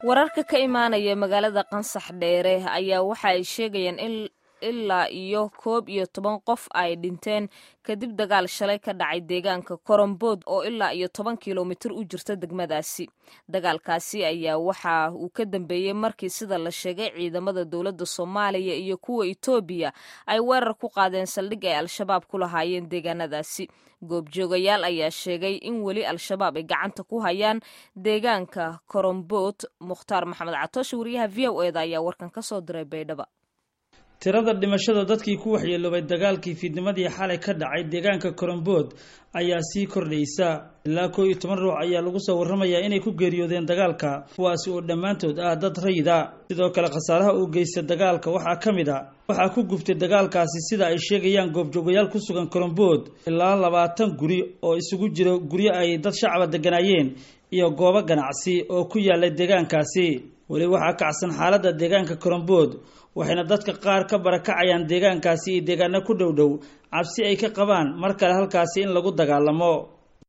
wararka ka imaanaya magaalada qansax dheere ayaa waxa ay sheegayaan in ilaa iyo koob iyo toban qof ay dhinteen kadib dagaal shalay ka dhacay deegaanka korombood oo ilaa iyo toban kilomitir u jirta degmadaasi dagaalkaasi ayaa waxa uu ka dambeeyey markii sida la sheegay ciidamada dowladda soomaaliya iyo kuwa etoobiya ay weerar ku qaadeen saldhig ay al-shabaab ku lahaayeen deegaanadaasi goobjoogayaal ayaa sheegay in weli al-shabaab ay gacanta ku hayaan deegaanka korombood mukhtaar maxamed catoosh wariyaha v o eda ayaa warkan ka soo diray baydhaba tirada dhimashada dadkii ku waxyeeloobay dagaalkii fiidnimadii xalay ka dhacay deegaanka korombood ayaa sii kordhaysa ilaa koo iyo toban ruux ayaa lagu soo warramayaa inay ku geeriyoodeen dagaalka kuwaasi oo dhammaantood ah dad rayida sidoo kale khasaaraha uu geysta dagaalka waxaa ka mid a waxaa ku guftay dagaalkaasi sida ay sheegayaan goobjoogayaal ku sugan korombood ilaa labaatan guri oo isugu jiro guryo ay dad shacaba degganaayeen iyo goobo ganacsi oo ku yaallay deegaankaasi weli waxaa kacsan xaaladda deegaanka korombood waxayna dadka qaar ka barakacayaan deegaankaasi iyo deegaano ku dhow dhow cabsi ay ka qabaan mar kale halkaasi in lagu dagaalamo